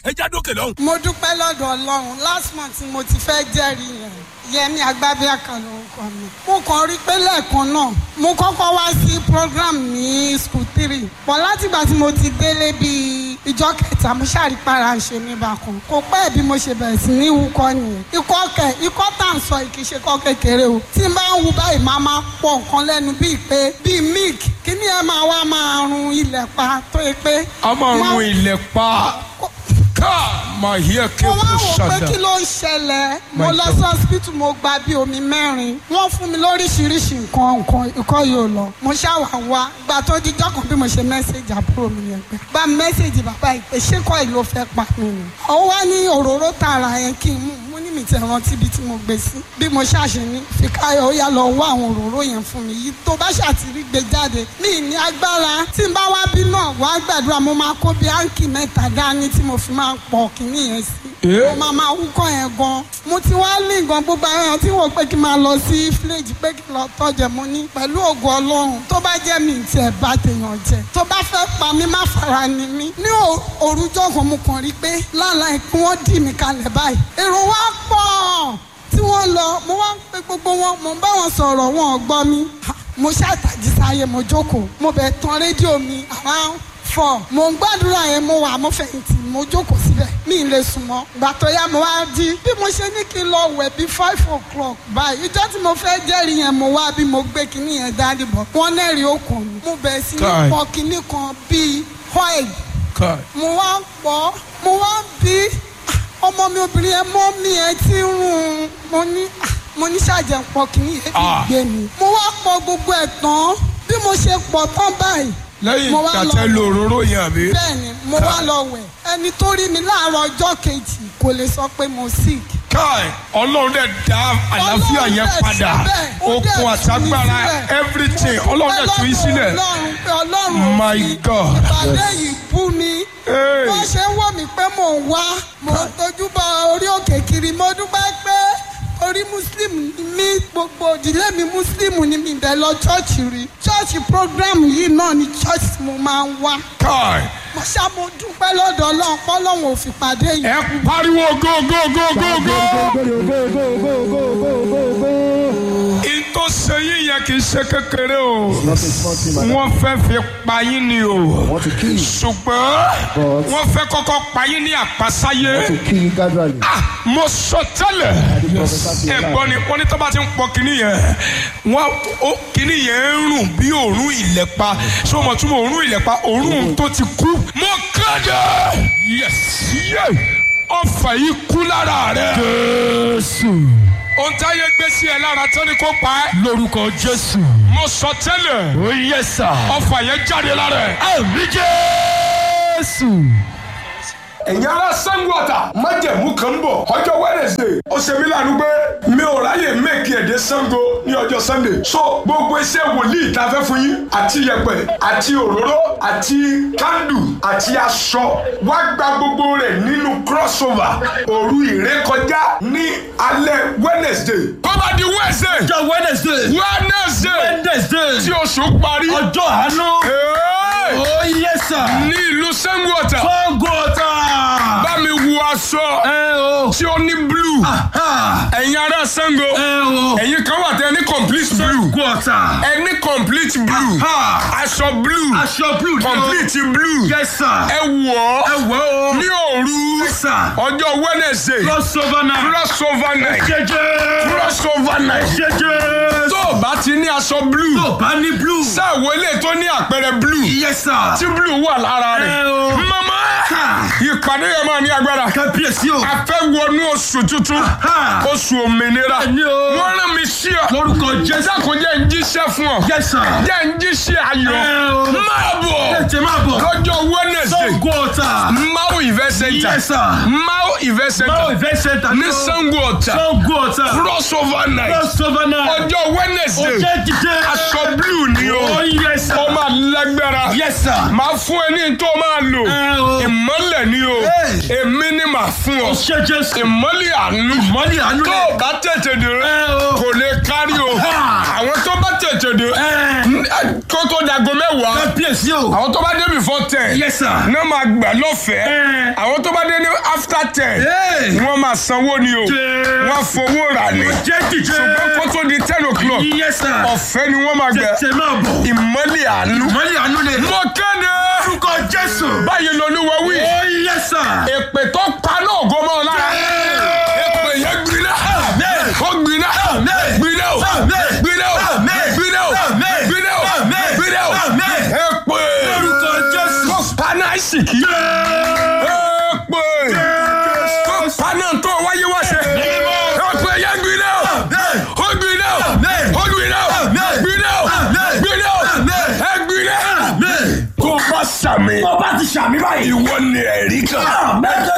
ẹ já dókè lọ́hùn. mo dúpẹ́ lọ́dọ̀ ọlọ́run last month mo ti fẹ́ jẹ́rìí yẹn yẹmi agbábíàkà lórúkọ mi mo kàn rí pé lẹ́ẹ̀kan náà mo kọ́kọ́ wá sí program ní school three pọ̀ látìgbà tí mo ti délé bíi ìjọ kẹta mo ṣàrípara ṣe mí bákan kò pẹ́ bí mo ṣe bẹ̀rẹ̀ sí ní wúkọ́ nìyẹn ikọ́ kẹ ikọ́ tá à ń sọ yìí kì í ṣe kọ́ kékeré o tí n bá ń wu báyìí máa máa pọ̀ nǹkan lẹ́nu bíi pé bíi milk kí ni ẹ máa wá máa run ilẹ̀ pa tó yẹ pé. a máa run ilẹ̀ pa ká máa yẹ kí mo o wá kò wò pé ṣàdá. kí ló ń ṣẹlẹ̀ mo My lọ God. sí hospital mo gba bí omi mẹ́rin wọ́n fún mi lóríṣiríṣi nǹkan nǹkan ikọ́ yóò lọ mo ṣàwà wá gba tó di jọ́kàn bí mo ṣe mẹ́sẹ̀gì àbúrò mi yẹn pé gba mẹ́sẹ̀gì bàbá yìí pé ṣé kọ́ yìí ló fẹ́ pa mí ni ó wá ní òróró tààrà yẹn kí n mú mo ní mi tẹ̀ rántí ibi tí mo gbé sí bí mo ṣàṣe ní fìkáyọ̀ ó yá lọ wá àwọn òróró yẹn fún mi yìí tó bá ṣàtìrí gbé jáde mi ní agbára tí n bá wá bí náà wá gbàdúrà mo máa kó bí áǹkì mẹ́ta dání tí mo fi máa pọ̀ kínní yẹn sí Eh? mo máa máa wúkọ́ yẹn gan mo ti wá lé nǹkan gbogbo àwọn èèyàn tí wọ́n pé kí n máa lọ sí fíléèjì pé kí n lọ tọ́jẹ̀ mo ní pẹ̀lú ògùn ọlọ́run tó bá jẹ́ mi tiẹ̀ bá tèèyàn jẹ tó bá fẹ́ pa mí má fara ni mí ní ò- òrùjọ́ kan mo kàn rí pé lálàá kí wọ́n dì mí kalẹ̀ báyìí èrò wa pọ̀ tí wọ́n lọ mo wá ń pe gbogbo wọn mo ń bá wọn sọ̀rọ̀ wọn ò gbọ́ mi Ha, mo ṣàtàjì sáyé mo jókòó mo bẹ̀ tan rédíò mi around four mo ń gbàdúrà yẹn mo wà mo fẹ̀yìntì mo jókòó síbẹ̀ mi ì lè sùn mọ́ ìgbà tó yá mo wá jí bí mo ṣe ní kí n lọ wẹ̀ bí five o'clock báyìí ìjọ́ tí mo fẹ́ jẹ́rìí yẹn mo wá bí mo gbé kinní yẹn dání bọ̀ wọ́n nẹ́rìí okùn mi mo bẹ̀rẹ̀ sí ní Kai. pọ̀ kinní kan bíi oil ká mo wá ń pọ̀ mo wá ń bí ọmọ mi obìnrin yẹn mọ́ mi ẹ ti ń rún mo ní ah, mo ní ṣàjẹ́ pọ̀ kinní yẹn Ah. gbé mi mo wá pọ̀ gbogbo ẹ̀ tán bí mo ṣe pọ̀ tán báyìí lẹ́yìn mo wá lọ- tàtẹ́ lo òróró yẹn àbí. bẹ́ẹ̀ni mo wá lọ wẹ̀ ẹni tó rí mi láàárọ̀ ọjọ́ kejì kò lè sọ pé mo sick. káì ọlọ́run dẹ̀ dá àlàáfíà Ọlọ́run yẹn dẹ̀ padà síbẹ̀, ó dẹ̀ okun tú mi àtagbára sílẹ̀. everything ọlọ́run dẹ̀ tú yín sílẹ̀. ọlọ́run pé ọlọ́run ò My fi God. ìpàdé yìí bú mi. Hey. wọ́n ṣe ń wò mí pé mò ń wá mò ń tójú bọ orí òkè kiri mo dúpẹ́ pé orí muslim ni mí gbogbo ìdílé mi muslim ni mi bẹ̀ lọ chọ́ọ̀chì rí chọ́ọ̀chì program yìí náà ni chọ́ọ̀chì tí mo máa ń wá káì mo ṣá mo dúpẹ́ lọ́dọ̀ ọlọ́run pọ́lọ́run ò fi pàdé yìí. ẹ pariwo go go go go go. in tó ṣe yín yẹn kì í ṣe kékeré o Not a small thing, madam. wọ́n fẹ́ fi pa yín ni o want to kill you. ṣùgbọ́n But- wọ́n fẹ́ kọ́kọ́ pa yín ní àpasáyé. To kill you gradually. Ah, mo sọ tẹ́lẹ̀ ẹ̀gbọ́n ni wọ́n ní tó bá ti ń pọ kínní yẹn wọ́n ó kínní yẹn ń rùn bí òórùn ìlẹ̀pa ṣé o mọ̀ tún mọ̀ òórùn ìlẹ̀pa òórùn tó ti kú. mo kéde yes yeah. ọfà yìí kú lára rẹ. jésù. ohun táyé gbé sí ẹ lára tó ní kó pa ẹ́. lórúkọ jésù. mo sọ tẹ́lẹ̀. ó yẹ sà. ọfà yẹn jáde lára ẹ. àmì jésù ẹ̀yin ará Ṣàngó Ọ̀tà májẹ̀mú kan ń bọ̀ ọjọ́ Wednesday ó ṣe mí lánàá pé mi ò ráyè mẹ́kì ẹ̀dẹ́ Ṣàngó ní ọjọ́ Sunday so gbogbo iṣẹ́ wòlíì tá a fẹ́ fún yín àti yẹ̀pẹ̀ àti òróró àti kándù àti aṣọ wá gba gbogbo rẹ̀ nínú crossover òru ìrékọjá ní alẹ́ Wednesday. kọ́ba di Wednesday. ọjọ́ wednesday Wednesday wednesday tí oṣù parí. ọjọ́ àánú Hey! ó yẹ sà ní ìlú Ṣàngó Ọ̀tà fọ́ngọ̀ ọ̀tà bá mi wu aṣọ ẹ o tí ó ní blue. ha ẹ̀yin ará Ṣàngó ẹ o ẹ̀yin kan wà tẹ ẹ ní complete blue fọ́ngọ̀ ọ̀tà ẹ ní complete blue ha aṣọ blue aṣọ blue ni o complete blue yẹ sà ẹ wọ̀ ẹ ọ́ wẹ́ o ní òru sà ọjọ́ Wednesday crossover night crossover night jẹjẹ crossover night jẹjẹ tó o bá ti ní aṣọ blue tó bá ní blue sáàwọ̀ ilé tó ní àpẹẹrẹ blue yẹ sà tí blue wà lára ẹ rẹ̀ o mama Ha. ìpàdé yẹn máa ní agbára kábíyèsí o a fẹ́ wọnú oṣù tuntun Ha. oṣù òmìnira Bẹ́ẹ̀ni o. wọ́n rán mi sí ọ lórúkọ jésù jẹ́sà kò jẹ́ ń jíṣẹ́ fún ọ yẹ sà jẹ́ ń jíṣẹ́ ayọ̀ ẹ o máa bọ̀ tètè má bọ̀ lọ́jọ́ Wednesday fọ́ngọ̀ ọ̀tà Mau event center yẹ sà Mau event báwo center ìfẹ́ ṣẹta ní Ṣàngó Ọ̀tà fọ́ngọ̀ ọ̀tà crossover night crossover night ọjọ́ Wednesday ọjọ́ jíjẹ aṣọ blue ni o ó yẹ sà ó máa lágbára yẹ sà máa fún ẹ ní tó máa lò ẹ o ìmọ́lẹ̀ ni o Hey. èmi ni màá fún ọ ṣe jésù ìmọ́lẹ̀ àánú mọ́lì àánú tó rẹ̀ o bá tètè dé ẹ o kò lè kárí o Ha. àwọn tó bá tètè dé ẹ kó tó dago mẹ́wàá kábíyèsí o. àwọn tó bá dé before ten yes sir. náà máa gbà lọ́fẹ̀ẹ́ Ẹ. àwọn tó bá dé ní after ten Hey. wọ́n máa sanwó ni o Jẹ́. wọ́n fowó rà ní jẹ́ dìde. ṣùgbọ́n kó tó di ten o'clock yes sir. ọ̀fẹ́ ni wọ́n máa gbẹ tètè máa bọ̀. ìmọ́lẹ̀ àánú. mọ́lẹ̀ àánú ni. mo kéde orúkọ jésù. báyìí lolúwa wí ó yes sir. èpè tó pa náà gómọ lára èpè yẹn gbiná Amen. ó gbiná Amen. gbiná o Amen. gbiná o Amen. gbiná o Amen. gbiná o Amen. gbiná o Amen. èpè orúkọ jésù. tó pa náà ìsìkí èpè tó pa náà tó wáyé wá ṣe èpè yẹn gbiná o Amen. ó gbiná o Amen. ó gbiná o Amen. gbiná o Amen. gbiná o Amen. ẹ gbiná Amen. tó bá sàmì ọba ti sàmì báyìí. ìwọ ni ẹ̀rí kan. Amen.